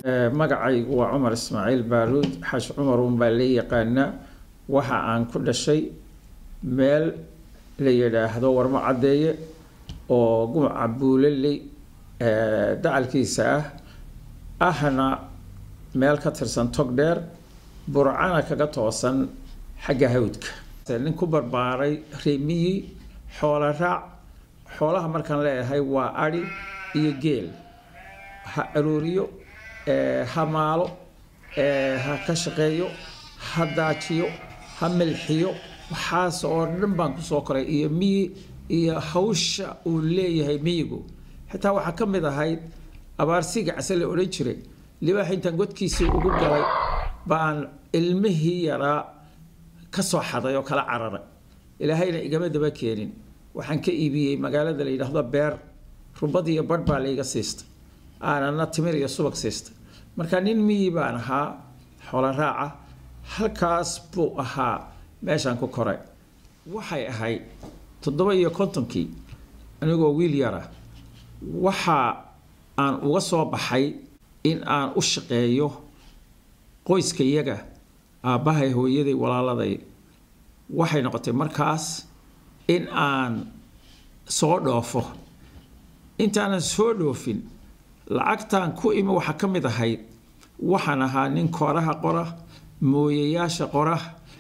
magacaygu waa cumar ismaaciil baaruud xash cumar unbaa la yaqaanaa waxa aan ku dhashay meel la yidhaahdo warmo caddeeye oo gumaca buulaley dacalkiisa ah ahna meel ka tirsan tog dheer burcana kaga toosan xagga hawdka nin ku barbaaray reemiyi xoola raac xoolaha markaan leeyahay waa adhi iyo geel ha arooriyo ha maalo ha ka shaqeeyo ha daajiyo ha milxiyo waxaas oo dhan baan kusoo koray iyo miyi iyo hawsha uu leeyahay miyigu xitaa waxaa ka mid ahayd abaarsiga case la odhan jiray libaax intaan godkiisii ugu galay baan ilmihii yaraa ka soo xaday oo kala cararay ilaahayna igama daba keenin waxaan ka iibiyey magaalada la yidhaahdo beer rubad iyo barh baa layga siistay aanana timir iyo subag siistay marka nin miyi baan ahaa xoolo raaca halkaas buu ahaa meeshaan ku koray waxay ahayd toddoba iyo kontonkii anigoo wiil yara waxa aan uga soo baxay in aan u shaqeeyo qoyska iyaga aabbahay hooyaday walaaladay waxay noqotay markaas in aan soo dhoofo intaanan soo dhoofin lacagtaan ku imi waxaa ka mid ahayd waxaan ahaa nin kooraha qora mooyayaasha qora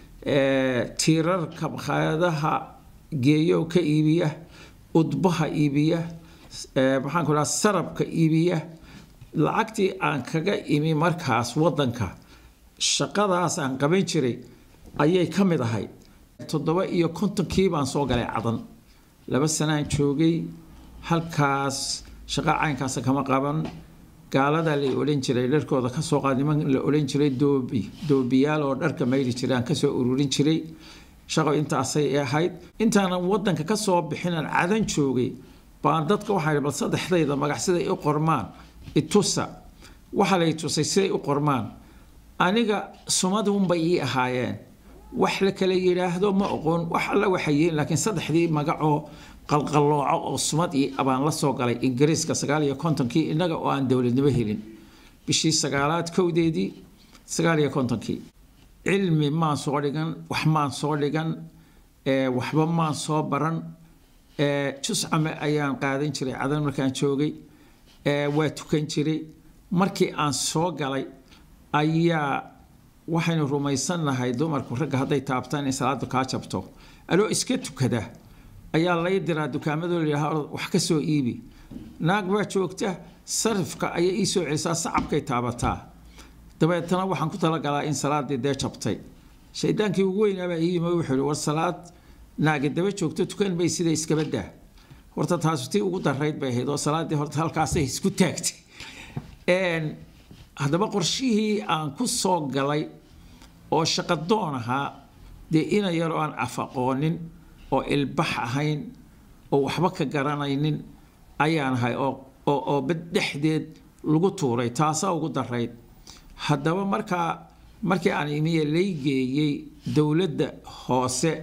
tiirarka makhaayadaha geeyo ka iibiya udbaha iibiya maxaan ku dhaha sarabka iibiya lacagtii aan kaga imi markaas waddanka shaqadaas aan qaban jiray ayay ka mid ahayd toddoba iyo kontonkii baan soo galay cadan laba sanaan joogay halkaas shaqo caynkaasa kama qaban gaaladaa la odhan jiray dharkooda kasoo qaad niman la odhan jiray doobi doobiyaal oo dharka mayri jiray aan kasoo ururin jiray shaqo intaasay ahayd intaanan wadanka kasoo bixinaan cadan joogay baan dadka waxaa bal saddexdayda magac siday u qormaan itusa waxaa lay tusay siday u qormaan aniga sumadunbay ii ahaayeen wax la kala yidhaahdo ma oqon wax alla waxay yihiin laakiin saddexdii magacoo qalqallooco oo sumad ii abaan la soo galay ingiriiska sagaal iyo kontonkii innaga oo aan dowladnimo helin bishii sagaalaad kowdeedii sagaal iyo kontonkii cilmi maan soo dhigan wax maan soo dhigan waxba maan soo baran juscame ayaan qaadan jiray cadan markaan joogay waa tukan jiray markii aan soo galay ayaa waxaynu rumaysannahay dumarku ragga hadday taabtaan in salaadu kaa jabto aloo iska tukada ayaa lay diraa dukaamadoo layidhaha wax ka soo iibi naag baa joogta sarifka ayay ii soo celisaa sacabkay taabataa dabeetana waxaan ku talagalaa in salaadii dee jabtay shaydaankii ugu weynaabaa ii yimi wuxuu ihi war salaad naagi daba joogto tukan bay sida iskaba daa horta taasu tii ugu darayd bay ahayd oo salaadii horta halkaasay isku taagtay haddaba qorshihii aan ku soo galay oo shaqadoon ahaa dee ina yaroo aan af aqoonin oo ilbax ahayn oo waxba ka garanaynin ayaan ahay oo bad dhexdeed lagu tuuray taasaa ugu darayd haddaba markaa markii aan imiye laygeeyey dowladda hoose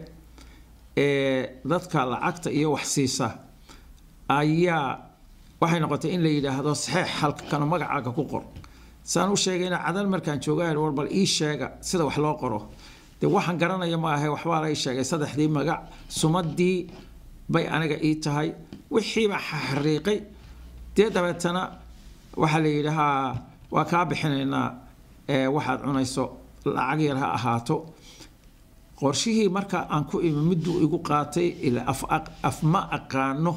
ee dadka lacagta iyo wax siisa ayaa waxay noqotay in la yidhaahdo saxeex halkano magacaaga ku qor saan u sheegayna cadan markaan joogaa war bal ii sheega sida wax loo qoro dee waxaan garanaya ma ahay waxbaa lay sheegay saddexdii magac sumadii bay aniga ii tahay wixiibaa xariiqay dee dabeetana waxaa la yidhi haa waa kaa bixinaynaa waxaad cunayso lacag yar ha ahaato qorshihii marka aan ku imi miduu igu qaatay af ma aqaano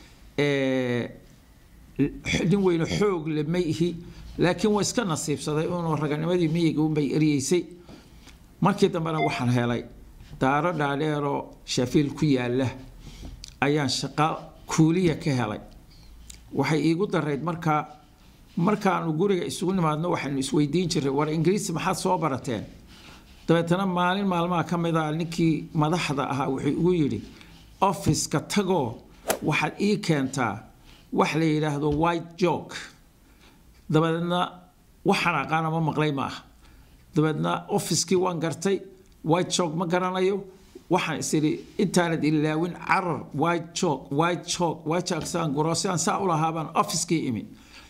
nin weyne xoog le ma ihi laakiin waa iska nasiibsaday unuu raganimadii miyiga unbay eryeysay markii dambena waxaan helay daaro dhaadheeroo shafiil ku yaala ayaan shaqo kuuliya ka helay waxay iigu darayd markaa markaanu guriga isugu nimaadno waxaynu isweydiin jiray war ingiriisi maxaad soo barateen dabeetana maalin maalmaha ka mid a ninkii madaxda ahaa wuxuu igu yidhi offiska tagoo waxaad ii keentaa wax la yidhaahdo white joke dabeedna waxaan aqaana ma maqlay ma ah dabeedna offiskii waan gartay white joke ma garanayo waxaan is idhi intaanad ilaawin carar white joke white joke white joke saan guro sidaan saa u lahaa baan offiskii imi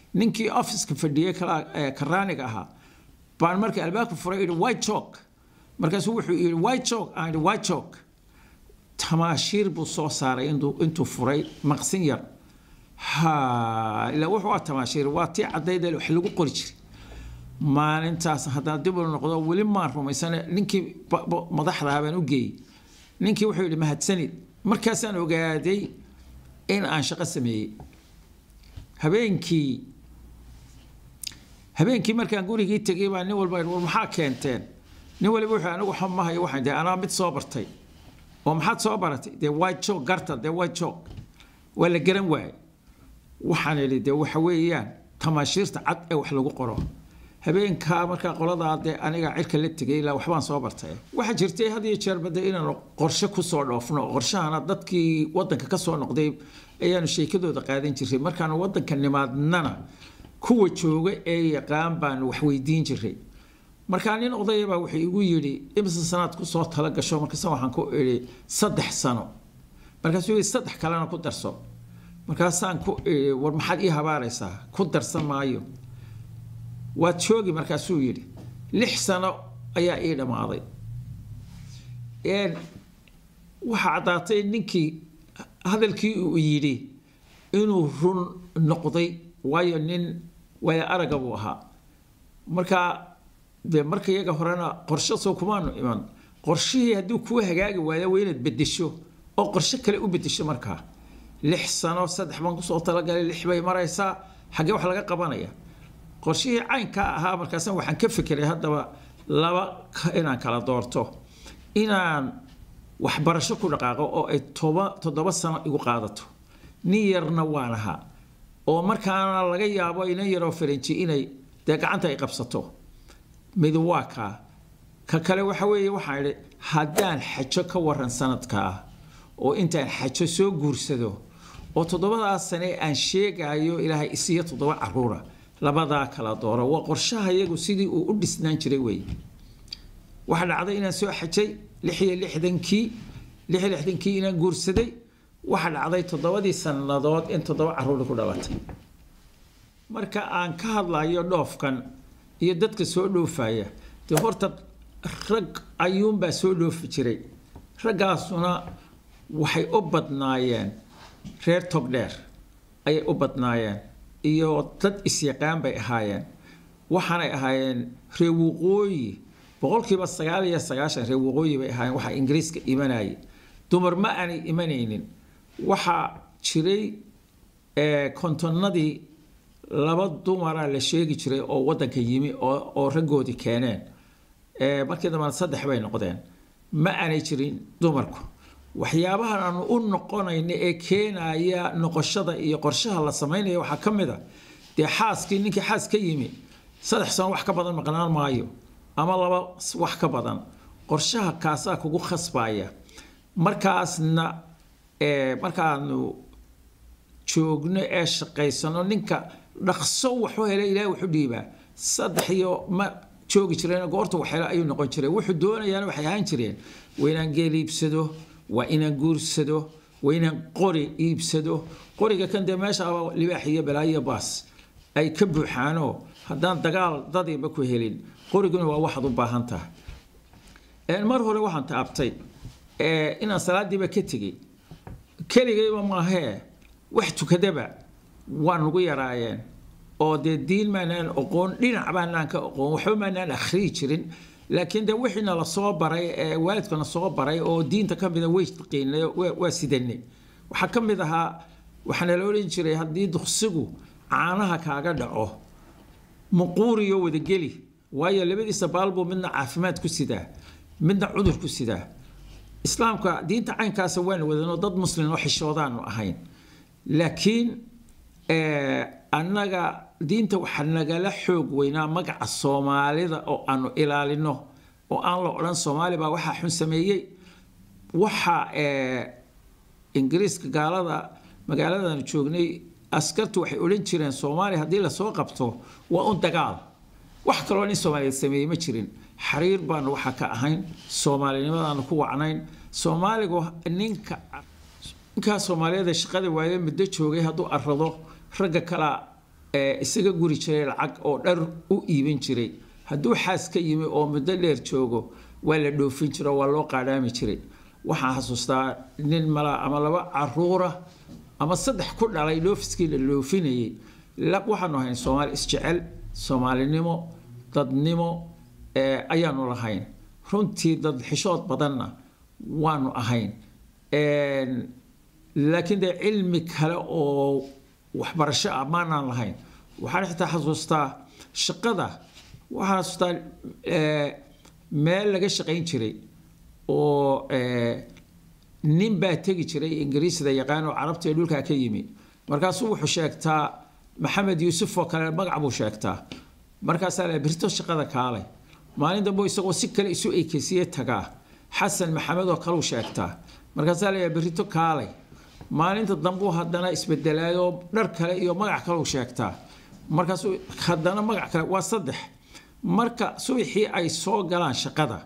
ninkii offiska fadhiyey karaaniga ahaa baan markii albaabka furay idhi white chalk markaasuu wuxuu yidhi white chalk aan idhi white chalk tamaashiir buu soo saaray intuu furay maqsin yar ha ilaa wuxuu waa tamaashiir waa tii caddayda wax lagu qori jiray maalintaas haddaan dib u noqdo weli maan rumaysane ninkii madaxdaha baan u geeyey ninkii wuxuu yidhi mahadsanid markaasaan ogaaday in aan shaqo sameeyey habeenkii habeenkii markaan gurigii tegay baa nin walba war maxaa keenteen nin waliba wuxuu anigu xamahayo waxaan dee anaa mid soo bartay oo maxaad soo baratay dee white chalk garta dee white chalk waa la garan waayey waxaan idhi dee waxa weeyaan tamaashiirta cad ee wax lagu qoro habeenkaa markaa qoladaa dee aniga cirka la tegay ilaa waxbaan soo bartay waxaa jirtay had iyo jeer bade inaanu qorshe kusoo dhoofno qorshahana dadkii wadanka kasoo noqday ayaanu sheekadooda qaadan jiray markaanu wadanka nimaadnana kuwa jooga ee yaqaan baanu wax weydiin jiray markaa nin odayabaa wuxuu igu yidhi imse sanaad kusoo tala gasho markaasa waxaan ku idhi saddex sano markaasuu yidhi saddex kalena ku darso markaasaan ku idhi war maxaad ii habaaraysaa ku darsan maayo waad joogi markaasuu yidhi lix sano ayaa ii dhammaaday waxaa caddaatay ninkii hadalkii uu yidhi inuu run noqday waayo nin waaya araga buu ahaa markaa dee marka iyaga horena qorshe soo kumaanu iman qorshihii hadduu kuu hagaagi waayo waa inaad bedesho oo qorshe kale u bedesho markaa lix sano saddex baan kusoo talagalay lix bay maraysaa xaggee wax laga qabanaya qorshihii caynkaa ahaa markaasna waxaan ka fekeray haddaba laba inaan kala doorto inaan waxbarasho ku dhaqaaqo oo ay toba toddoba sano igu qaadato nin yarna waan ahaa oo markaana laga yaabo inan yaroo faranji inay dee gacanta ay qabsato mid waa kaa ka kale waxa weeye waxaan idhi haddaan xajo ka waran sanadkaa oo intaan xajo soo guursado oo toddobadaas sane aan sheegayo ilaahay isiyo toddoba caruura labadaa kala dooro waa qorshaha iyagu sidii uu u dhisnaan jiray wey waxaa dhacday inaan soo xajay lix iyo lixdankii lix iyo lixdankii inaan guursaday waxaa dhacday toddobadii sannadood in toddoba caruuri ku dhalatay marka aan ka hadlayo dhoofkan iyo dadka soo dhoofaya dee horta rag ayuunbaa soo dhoofi jiray raggaasuna waxay u badnaayeen reer togdheer ayay u badnaayeen iyo dad isyaqaan bay ahaayeen waxaanay ahaayeen reer waqooyi boqolkiiba sagaal iyo sagaashan reer waqooyi bay ahaayeen waxaa ingiriiska imanayay dumar ma aanay imanaynin waxaa jiray kontonnadii laba dumara la sheegi jiray oo wadanka yimi oo raggoodii keeneen markii dambana saddex bay noqdeen ma aanay jirin dumarku waxyaabahan aanu u noqonayno ee keenaya noqoshada iyo qorshaha la samaynaya waxaa ka mid a dee xaaskii ninkii xaas ka yimi saddex sano wax ka badan maqnaan maayo ama laba wax ka badan qorshaha kaasaa kugu khasbaya markaasna markaanu joogno ee shaqaysano ninka dhaqso waxu hele ilahay wuxu dhiibaa saddex iyo ma joogi jireen goorta waxhele ayuu noqon jiray wuxuu doonayaana waxay ahaan jireen waa inaan geel iibsado waa inaan guursado waa inaan qori iibsado qoriga kan dee meeshaaba libaax iyo balaayo baas ay ka buuxaanoo haddaan dagaal dadiiba ku helin qoriguna waa waxaad u baahan tahay mar hore waxaan taabtay inaan salaadiiba ka tegey keligayba maahee wax tukadaba waa nugu yaraayeen oo dee diin maanaan oqoon dhinac baanaan ka oqoon waxba maanaan akhriyi jirin laakiin dee wixiina la soo baray ee waalidkana soo baray oo diinta ka mida way qiinay waa sidanay waxaa ka mid ahaa waxaana la odhan jiray haddii duqsigu caanaha kaaga dhaco muquuriyo wadageli waayo labadiisa baalbuu midna caafimaad ku sidaa midna cudur ku sidaa islaamka diinta caynkaasa waana wadanoo dad muslim oo xishoodaanu ahayn laakiin annaga diinta waxaa nagala xoog weynaa magaca soomaalida oo aanu ilaalino oo aan la odhan soomaali baa waxaa xun sameeyey waxa ingiriiska gaalada magaaladaanu joognay askartu waxay odhan jireen soomaali haddii lasoo qabto waa un dagaal wax kaloo nin soomaaliyeed sameeyey ma jirin xariir baanu waxaa ka ahayn soomaalinimadaanu ku wacnayn soomaaligu ninka ninkaa soomaaliyeed ee shaqada waaye muddo joogay hadduu arado ragga kala isaga guri jiray lacag oo dhar u iibin jiray hadduu xaas ka yimi oo muddo dheer joogo waa la dhoofin jiro waa loo qaadhaami jiray waxaan xasuustaa nin mala ama laba caruura ama saddex ku dhalay dhoofiskii la dhoofinayay waxaanu ahayn soomaali isjecel soomaalinimo dadnimo ayaanu lahayn runtii dad xishood badanna waanu ahayn laakiin dee cilmi kale oo waxbarasho ah maanaan lahayn waxaan xitaa xasuustaa shaqada waxaan xasuustaa meel laga shaqayn jiray oo nin baa tegi jiray ingiriisda yaqaan oo carabta ee dhulkaa ka yimi markaasuu wuxuu sheegtaa maxamed yuusuf oo kale magac buu sheegtaa markaasaa la birto shaqada kaalay maalin dambe isagoo si kale isu ekeysiye tagaa xasan maxamed oo kaleu sheegtaa markaasaa la birito kaalay maalinta dambuu haddana isbedelaayoo dhar kale iyo magac kaleu sheegtaa markaasuu haddana magac kale waa saddex marka subaxii ay soo galaan shaqada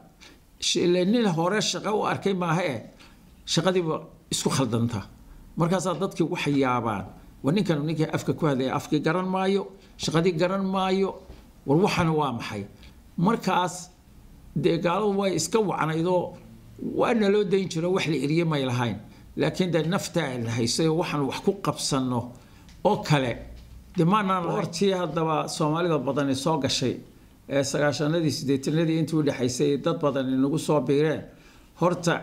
nin hore shaqo u arkay maaha e shaqadiiba isku khaldanta markaasaa dadkii waxay yaabaan war ninkan ninkii afka ku hadlaya afkii garan maayo shaqadii garan maayo war waxana waa maxay markaas dee gaaladu way iska wacnaydoo waana loo dayn jiro wax la eriye may lahayn laakiin dee naftaa la haysay waxaan wax ku qabsanno oo kale de maanaan hortii haddaba soomaalida badani soo gashay ee sagaashanadii sideetanadii intii u dhexaysay dad badan inagu soo biireen horta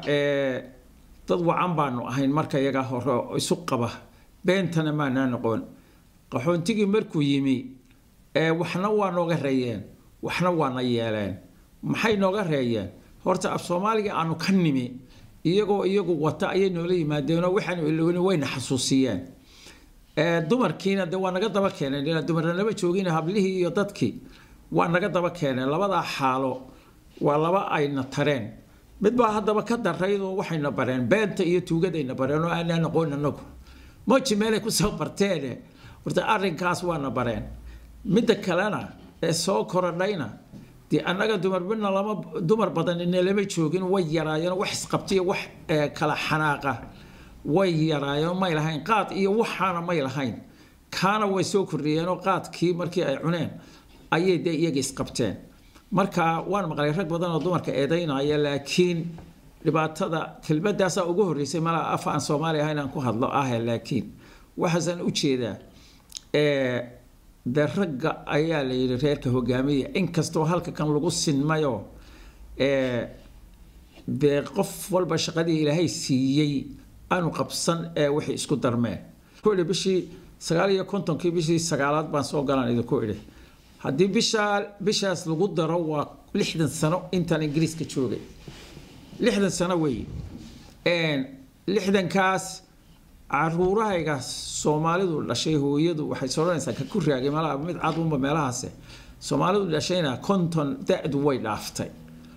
dad wacan baanu ahayn marka iyagaa hore isu qaba beentana maanaa noqon qaxoontigii markuu yimi waxna waa nooga reeyeen waxna waana yeeleen maxay nooga reeyeen horta af soomaaliga aanu ka nimi iyagoo iyagu wata ayay noola yimaadeenoo waxaanu ilowni wayna xasuusiyeen dumarkiina de waa naga daba keeneen ilaa dumarna lama joogin hablihii iyo dadkii waa naga daba keeneen labadaa xaalo waa laba ayna tareen mid baa haddaba ka daraydoo waxayna bareen beenta iyo tuugadayna bareen oo aanaan aqoon anagu moji meelay kusoo barteene horta arrinkaas waana bareen midda kalena ee soo korodhayna dee annaga dumar midna lama dumar badan ina lama joogin way yaraayeen wax isqabtiyo wax kala xanaaqa way yaraayeen may lahayn qaad iyo waxaana may lahayn kaana way soo kordhiyeenoo qaadkii markii ay cuneen ayay dee iyaga isqabteen marka waan maqlay rag badan oo dumarka eedaynaya laakiin dhibaatada kelmadaasaa ugu horreysay malaa af aan soomaali ahayn aan ku hadlo ah laakiin waxaasaan u jeedaa dee ragga ayaa la yidhi reerka hogaamiya inkastoo halka kan lagu sinmayoo dee qof walba shaqadii ilaahay siiyey aanu qabsan ee waxay isku darmeen ku idhi bishii sagaal iyo kontonkii bishii sagaalaad baan soo galaan idinku idhi haddii bishaa bishaas lagu daro waa lixdan sano intaan ingiriiska joogay lixdan sano weeye lixdankaas caruurahayga soomaalidu dhashay hooyadu waxay soodhanaysaa ka ku raagay malaha mid cadunba meelahaase soomaalidu dhashayna konton da-du way dhaaftay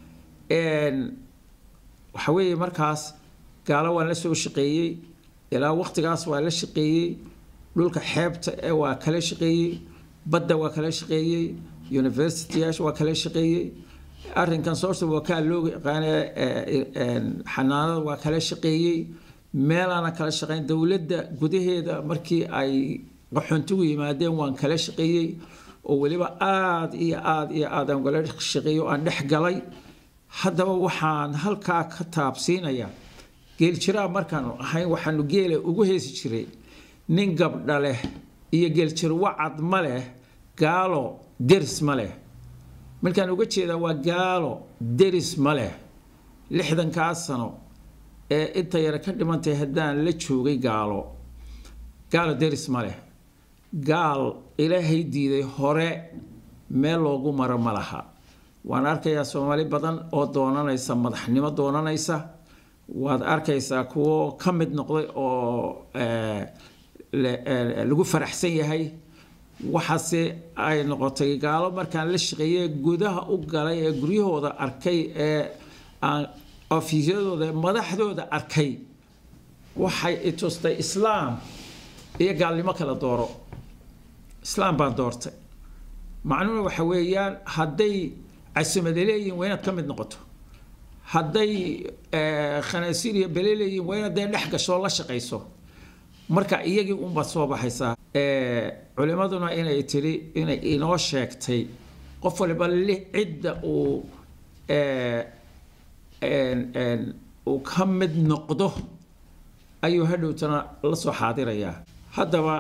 waxa weeye markaas gaalo waan la soo shaqeeyey ilaa waqtigaas waa la shaqeeyey dhulka xeebta ee waa kala shaqeeyey badda waa kala shaqeeyey universityaasha waa kala shaqeeyey arrinkan source wakaa loo yaqaane xanaanada waa kala shaqeeyey meelaana kala shaqeyn dowladda gudaheeda markii ay qaxoontigu yimaadeen waan kala shaqeeyey oo weliba aada iyo aada iyo aad aan kala shaqeeyey oo aan dhex galay haddaba waxaan halkaa ka taabsiinayaa geeljiraa markaanu ahayn waxaanu geela ugu heesi jiray nin gabdha leh iyo geeljir wacad ma leh gaalo deris ma leh markaan uga jeedaa waa gaalo deris ma leh lixdankaas sano ee inta yare ka dhimantay haddaan la joogay gaalo gaalo deris ma leh gaal ilaahay diiday hore meel loogu maro ma laha waan arkayaa soomaali badan oo doonanaysa madaxnimo doonanaysa waad arkaysaa kuwo ka mid noqday oo lagu faraxsan yahay waxaase ay noqotay gaalo markaan la shaqeeyey gudaha u galay ee guryahooda arkay ee aan ofiisyadooda madaxdooda arkay waxay itustay islaam iyo gaalnimo kala dooro islaam baan doortay macnuhuna waxa weeyaan hadday casimada leeyihin waa inaad ka mid noqoto hadday khanaasiir iyo bele leeyihin waa inaad dee dhex gasho la shaqayso marka iyagii unbaad soo baxaysaa culimaduna inay tidhi inay inoo sheegtay qof waliba li cidda uu uu ka mid noqdo ayuu hadhowtana la soo xaadirayaa haddaba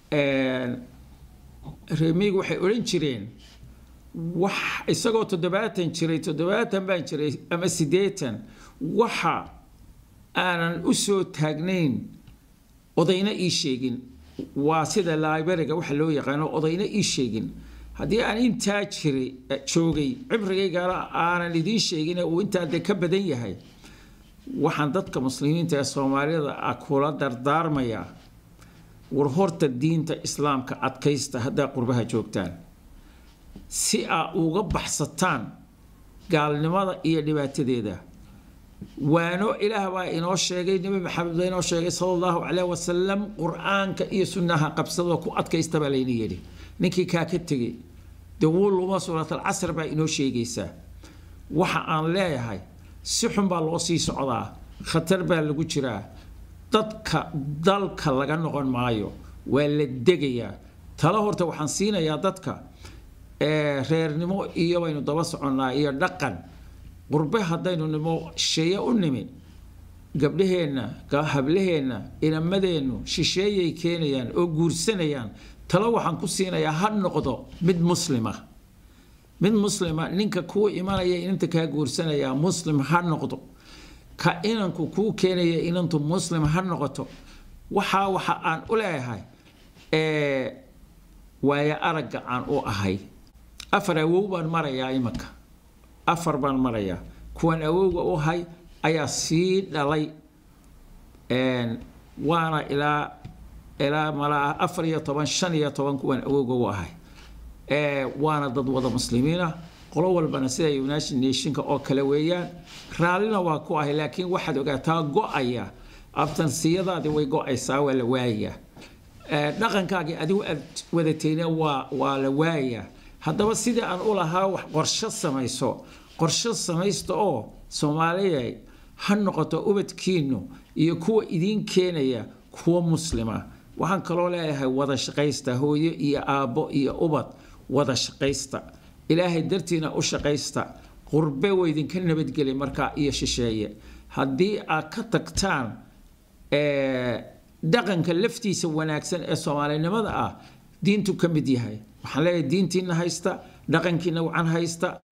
reemigu waxay odhan jireen wax isagoo toddobaatan jiray toddobaatan baan jiray ama siddeetan waxa aanan u soo taagnayn odayna ii sheegin waa sida librariga waxa loo yaqaano odayna ii sheegin haddii aan intaa jiray joogay cibrigaygana aanan idiin sheegin uu intaa de ka badan yahay waxaan dadka muslimiinta ee soomaalida ah kula dardaarmayaa war horta diinta islaamka adkaysta haddaa qurbaha joogtaan si aa uga baxsataan gaalnimada iyo dhibaatadeeda waano ilaah baa inoo sheegay nebi maxamed baa inoo sheegay sala allahu caleyh wasalam qur-aanka iyo sunnaha qabsadoo ku adkaysta baa layna yidhi ninkii kaa ka tegey dee wuu luma suuratal casr baa inoo sheegaysaa waxa aan leeyahay si xun baa loo sii socdaa khatar baa lagu jiraa dadka dalka laga noqon maayo waa la degayaa talo horta waxaan siinayaa dadka reernimo iyo baynu daba soconnaa iyo dhaqan qurbe haddaynu nimo shisheeye u nimi gabdhaheenna hablaheenna inamadeennu shisheeyay keenayaan oo guursanayaan talo waxaan ku siinayaa ha noqdo mid muslima mid muslima ninka kuu imanaya inanta kaa guursanayaa muslim ha noqdo ka inanku kuu keenaya inantu muslim ha noqoto waxaa waxa aan u leeyahay waayo aragga aan u ahay afar awow baan marayaa imanka afar baan marayaa kuwan awowga u ahay ayaa sii dhalay waana ilaa ilaa malaa afar iyo toban shan iyo toban kuwan awowga u ahay waana dad wada muslimiina qolo walbana sida united nationka oo kale weeyaan raallina waa ku ahay laakiin waxaad ogaataa go-aya abtansiyadaadii way go-aysaa waa la waayayaa dhaqankaagii adigu aad wadatayna waa waa la waayayaa haddaba sidii aan u lahaa wax qorsho samayso qorsho samaysta oo soomaaliya ha noqoto ubadkiinu iyo kuwa idiin keenaya kuwa muslima waxaan kaloo leeyahay wada shaqaysta hooyo iyo aabbo iyo ubad wada shaqaysta ilaahay dartiina u shaqaysta qurbe waydinka nabadgeli markaa iyo shisheeye haddii aad ka tagtaan dhaqanka laftiisa wanaagsan ee soomaalinimada ah diintu ka mid yahay waxaan leeyahay diintiina haysta dhaqankiina wacan haysta